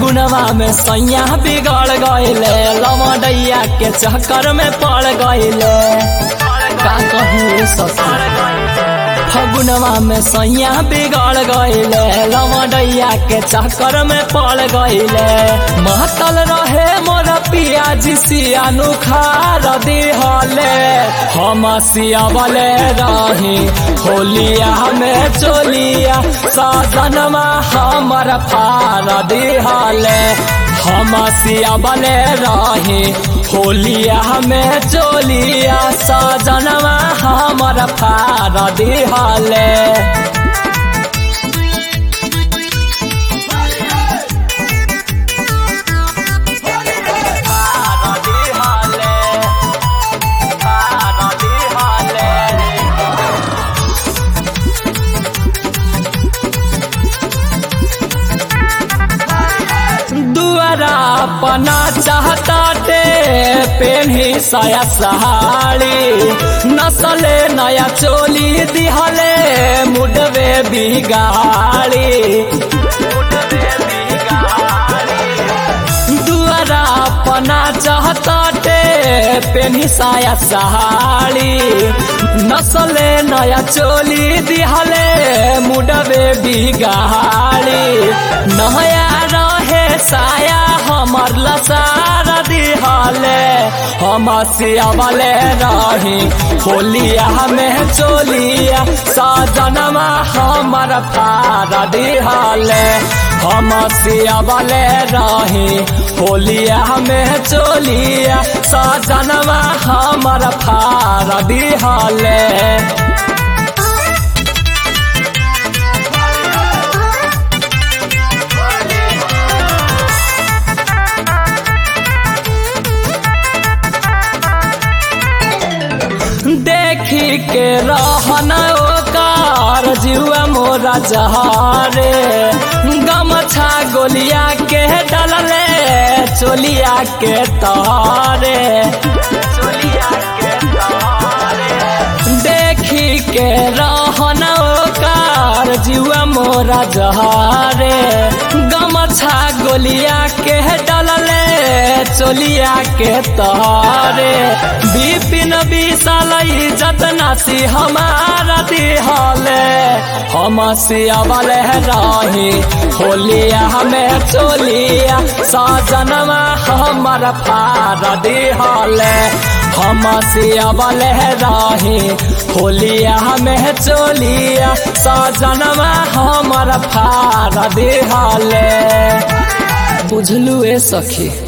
फगुनवा में सैया बिगड़ गईले लमडैया के चक्कर में पड़ गईले का कहूँ ससुर फगुनवा में सैया बिगड़ गईले लमडैया के चक्कर में पड़ गईले महतल रहे मोर पियाजी सियानु खार दिहले हम सियावले रही होलिया में चोलिया साजनमा हमर फार दिहले हम सियावले रही होलिया में चोलिया साजनमा हमर फार दिहले दुआरा पना चाहता टे पेन्ही साया सहाड़ी नसले नया चोली दिहले मुडवे बिगाड़ी दुआरा पना चाहता टे पेन्ही साया सहाड़ी नसले नया चोली दिहले मुडवे बिगाड़ी नया रहे साया हमर लसार दिहले हम सियावले रही होलिया में चोलिया साजनमा हमर फार दिहले हम सियावले रही होलिया में चोलिया साजनमा हमर फार दिहले देखी के रहन ओकार जुआ मोरा जहारे गमछा गोलिया के डलले चोलिया के तारे देखी के रहन ओकार जुआ मोरा जहारे गमछा गोलिया के डलले चोलिया के तारे बिपिन विशाल जतना सी हमारा दिहले हम सियावले रही होलिया में चोलिया साजनमा हमर फार दिहले हम सियावले रही होलिया में चोलिया साजनमा हमर फार दिहले बुझलू ए सखी